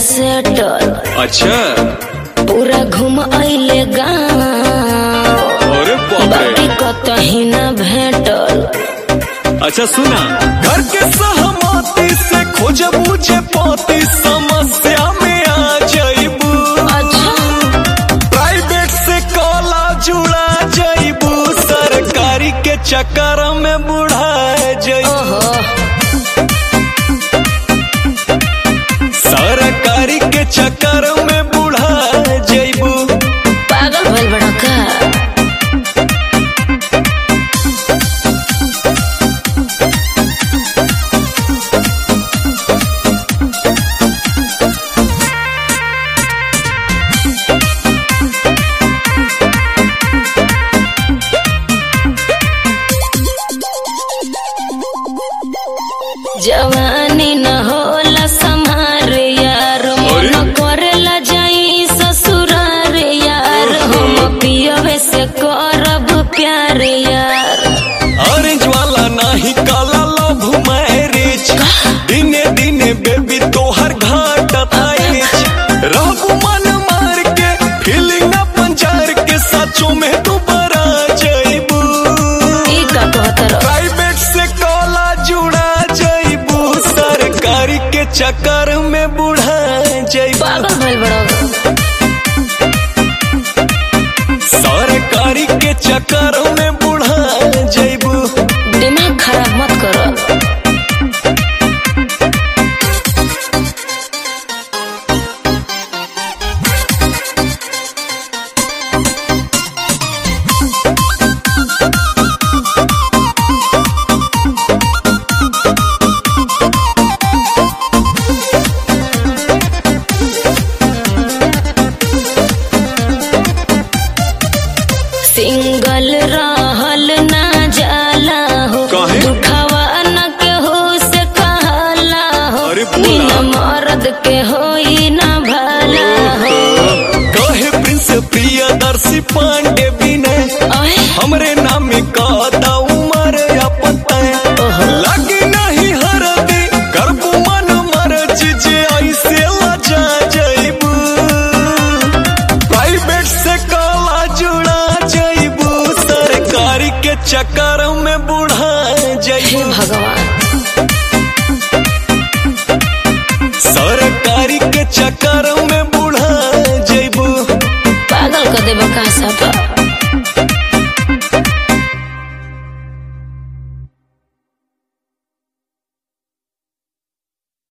Settle अच्छा पूरा घूम अइले गाँव अरे बाप बाकी रे कतही न भेटल अच्छा सुना घर के सहमति से खोज बुझे पाती समस्या में आ जाइबू अच्छा प्राइवेट से कॉला जुड़ा जाइबू सरकारी के चक्कर में बुढ़ा जाइबू ओहो सरकारी के चक्कर में बुढ़ा जाइबू पागल भइल बड़ा का जवानी न होला संहार यार अरे? मन करेला जाई ससुरार यार हम पियवे से करब प्यार यार ऑरेंज वाला नहीं काला लव मैरिज दिने दिने बेबी तोहर घाट आइज रहबू मन मार के फीलिंग अपन जार के सचो में तू बरा जाइबू ई का कहतर प्राइवेट से कॉला जुड़ा जाइबू सरकारी के चक्कर में बुढ़ा जाइबू पागल भइल बड़ा सरकारी के चक्कर में बुढ़ा जाइबू दिमाग खराब मत करो सिंगल रहल ना जाला हो काहे? दुखवा न के हो से कहला हो अरे बोला। बिना मर्द के होई ना भला हो कहे प्रिंस प्रियदर्शी पांडे विनय ओए हमरे नाम का दा उमर या पता ओहो। लगी नहीं हरदी करबू मन मर जे ऐसे लजा जाइबू प्राइवेट से काला जुड़ा जाइबू सरकारी के चक्कर में बुढ़ा हे जाइबू भगवान सरकारी के चक्कर में बुढ़ा जाइबू पागल कर देबा का सब